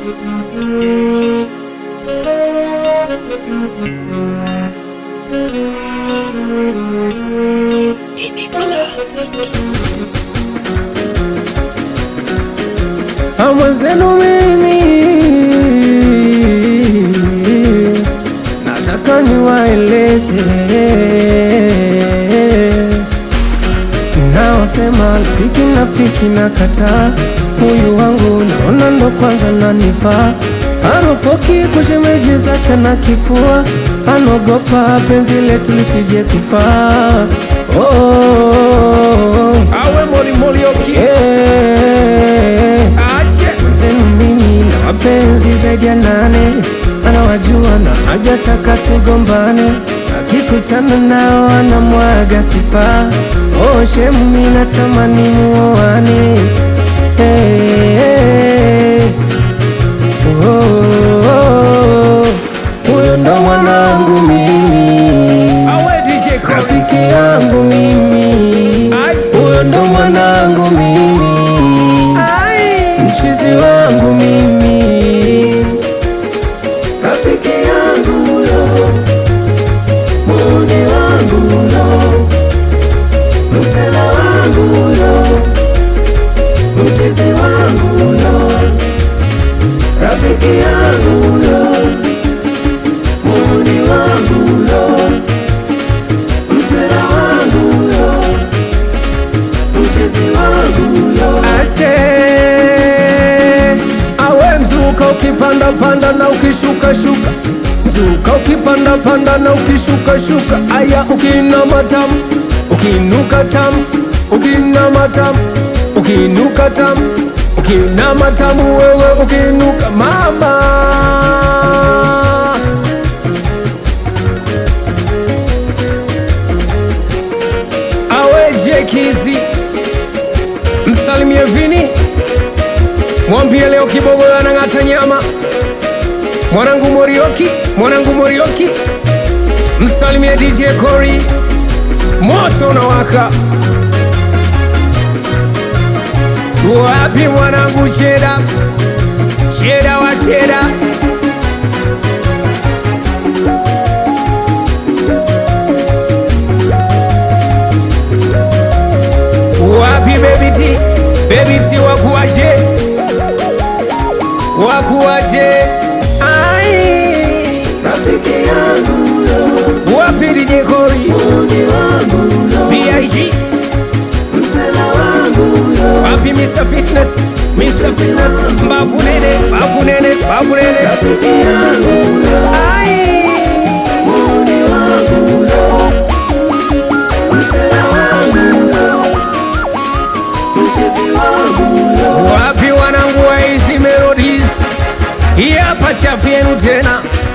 Mwenzenu mimi nataka niwaeleze naosema rafiki nafiki na kataa huyu wangu naona ndo kwanza nanifaa aropoki kushemeji zake na kifua anogopa penzi letu lisije kufaa oh, oh, oh. awe molimolioki Eh, Mwenzenu mimi na wapenzi zaidi ya nane, anawajua na hajataka tugombane, akikutana nao anamwaga sifa. Oh, shemu mimi natamani muoane. Eh, eh, oh, oh, oh. Huyo ndo mwanangu mimi awe DJ Khaled. rafiki yangu mimi, Ai. huyo ndo mwanangu mimi, mchizi wangu mimi, rafiki yangu huyo, muuni wangu huyo, msela wangu huyo, mchizi wangu huyo, rafiki yangu huyo, muuni wangu huyo msela wangu huyo, mchezi wangu huyo. Ache awe mzuka ukipanda panda na ukishuka shuka, mzuka ukipanda panda na ukishuka shuka. Aya, ukinama tamu, ukinuka tamu, ukinama tamu, ukinuka tamu, ukinama tamu, wewe ukinuka mama aweje kizi msalimie vini mwambie leo kibogoyo anang'ata nyama mwanangu morioki mwanangu morioki msalimie dj kori moto unawaka wapi mwanangu cheda cheda wa cheda wapi baby T baby T wakuwaje wakuwaje ai Rafiki yangu huyo, wapi DJ Kori muuni wangu huyo, BIG msela wangu huyo, wapi Mr Fitness Mr Fitness mbavu nene mbavu nene mbavu nene rafiki yangu huyo, ai muuni wangu huyo, msela wangu huyo, mchezi wangu huyo. wapi wanangu wa hizi melodies hii hapa chafu yenu tena